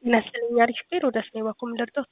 ይመስለኛል አሪፍ ቤር ወደ ስኔ ባኮም ደርዶት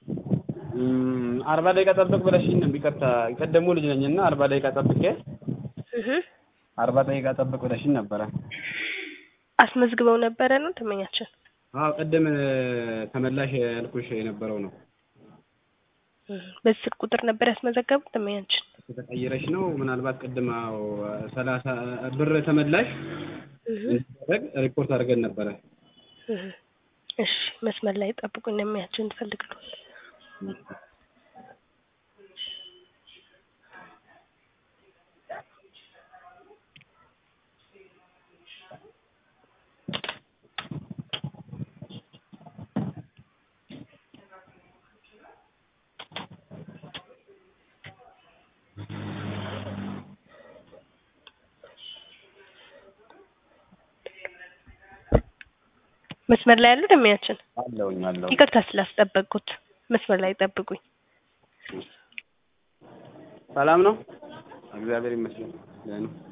አርባ ደቂቃ ጠብቅ ብለሽኝ ነው። ይቅርታ የቀደሙ ልጅ ነኝ እና አርባ ደቂቃ ጠብቄ አርባ ደቂቃ ጠብቅ ብለሽኝ ነበረ። አስመዝግበው ነበረ ነው ደንበኛችን? አዎ ቅድም ተመላሽ ያልኩሽ የነበረው ነው። በዚህ ስልክ ቁጥር ነበር ያስመዘገቡት ደንበኛችን? ተቀይረሽ ነው ምናልባት ቅድም አዎ ሰላሳ ብር ተመላሽ እንዲደረግ ሪፖርት አድርገን ነበረ። እሺ መስመር ላይ ጠብቁ እንደሚያችን እንፈልግሉ መስመር ላይ ያሉ ደሚያችን አለውኝ አለው ይቅርታ ስላስጠበቅኩት መስመር ላይ ጠብቁኝ። ሰላም ነው፣ እግዚአብሔር ይመስገን። ደህና ነው።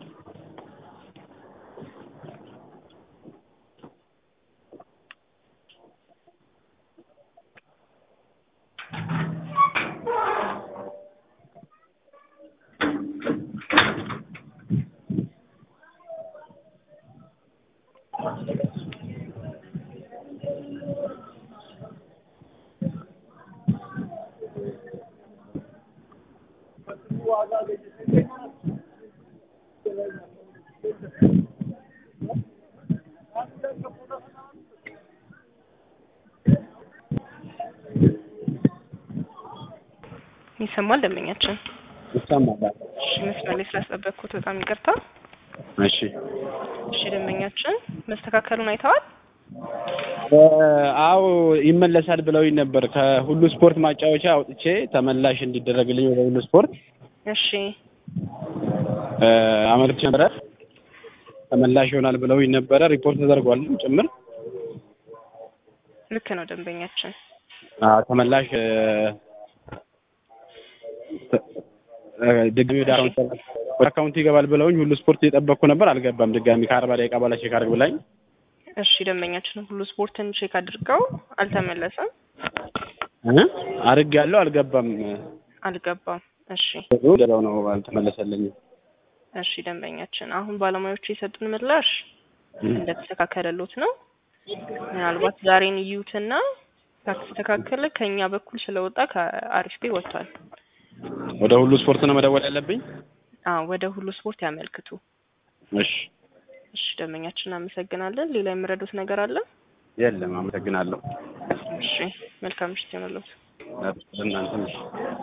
ይሰማል ደንበኛችን? ይሰማል። እሺ መስመር ላይ ስላስጠበቅኩት በጣም ይቅርታ። እሺ እሺ ደንበኛችን መስተካከሉን አይተዋል? አዎ ይመለሳል ብለውኝ ነበር። ከሁሉ ስፖርት ማጫወቻ አውጥቼ ተመላሽ እንዲደረግልኝ ወደ ሁሉ ስፖርት እሺ አመልክቼ ነበረ። ተመላሽ ይሆናል ብለውኝ ነበረ። ሪፖርት ተደርጓል ጭምር። ልክ ነው ደንበኛችን። አዎ ተመላሽ ድጋሚ ወደ አካውንት ወደ አካውንት ይገባል ብለውኝ ሁሉ ስፖርት እየጠበቅኩ ነበር። አልገባም። ድጋሚ ከአርባ ደቂቃ በኋላ ቼክ አድርግ ብላኝ እሺ ደንበኛችን ሁሉ ስፖርትን ቼክ አድርገው አልተመለሰም። አድርግ ያለው አልገባም። አልገባም። እሺ ገባው ነው አልተመለሰልኝም። እሺ ደንበኛችን አሁን ባለሙያዎቹ የሰጡን ምላሽ እንደተስተካከለሎት ነው። ምናልባት ዛሬን እዩትና ካልተስተካከለ ከኛ በኩል ስለወጣ ከአሪፍ ቤ ወጥቷል። ወደ ሁሉ ስፖርት ነው መደወል ያለብኝ? አዎ ወደ ሁሉ ስፖርት ያመልክቱ። እሺ እሺ ደንበኛችን እናመሰግናለን። ሌላ የምረዱት ነገር አለ? የለም፣ አመሰግናለሁ። እሺ መልካም ምሽት ይሁንልዎት። እናንተም